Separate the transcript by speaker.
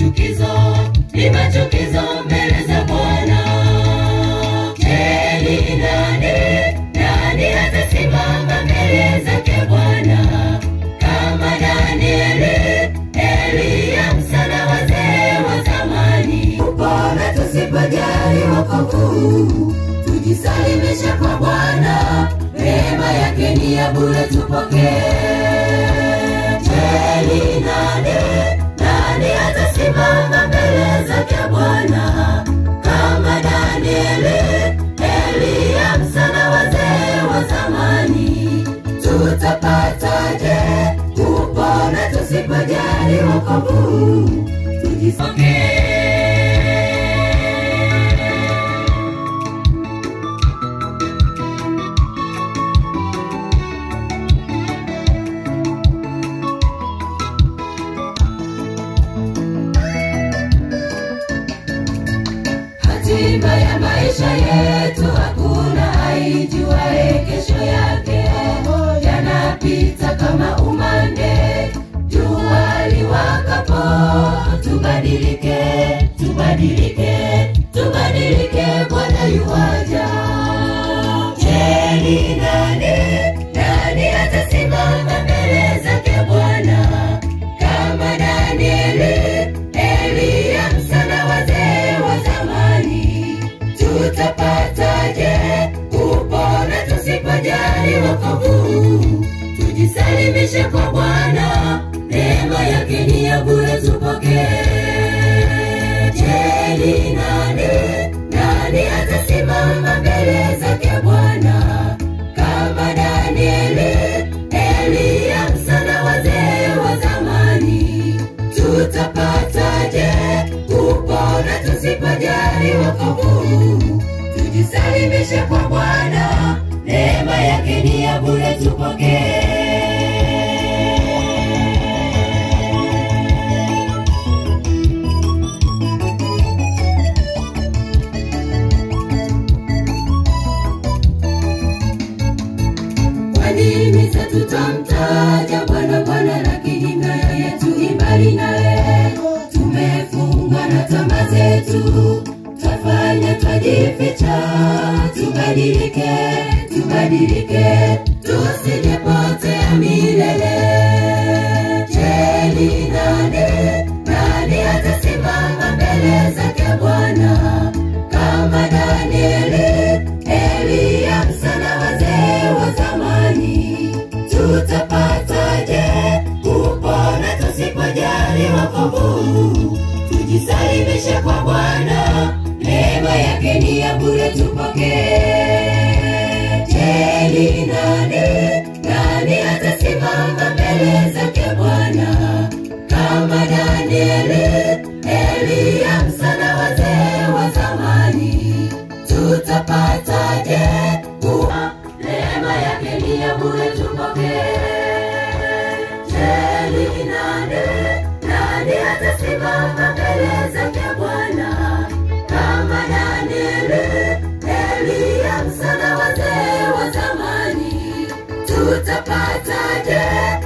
Speaker 1: machukizo, ni machukizo mbele za Bwana. Je, ni nani, nani atasimama mbele zake Bwana kama Danieli, Eliya, Musa na wazee wa zamani? Bora tusipojali wokovu, tujisalimishe kwa Bwana, neema yake ni ya bure, tupokee. Je, ni nani, nani atasimama mbele zake Bwana kama Danieli, Eliya, Musa na wazee wa zamani? Tutapataje kupona tusipojali wokovu? Tujisokee. Hatima ya maisha yetu hakuna aijuae kesho yake, yanapita kama umande, jua liwakapo. Tubadilike, tubadilike, tubadilike, Bwana yuwaja. Je, ni nani, nani atasimama mbele zake Bwana kama Danieli, Eliya, Musa na wazee wa zamani? Tutapataje kupona tusipojali wokovu? Tujisalimishe kwa Bwana, neema yake ni ya bure, tupokee. Je, ni nani, nani atasimama mbele zake Bwana kama Danieli, Eliya, Musa na wazee wa zamani? Tutapataje kupona tusipojali wokovu? Tujisalimishe kwa Bwana, neema yake ni ya bure, tupokee. Kwa nini sasa tutamtaja Bwana Bwana, lakini mioyo yetu imbali naye? Tumefungwa na tamaa zetu, twafanya twajificha. Tubadilike, tubadilike, tusijepotea milele. Je, ni nani, nani atasimama mbele zake Bwana kama Danieli, Eliya, Musa na wazee wa zamani? Tutapataje kupona tusipojali wokovu? Tujisalimishe kwa Bwana, neema yake ni ya bure, tupokee. Je, ni nani, nani atasimama mbele zake Bwana kama Danieli, Eliya, Musa na wazee wa zamani? Tutapataje kuwa neema yake ni ya bure, tupokee. Je, ni nani, nani atasimama mbele zake Bwana kama Danieli, Eliya, Musa na wazee wa zamani? Tutapataje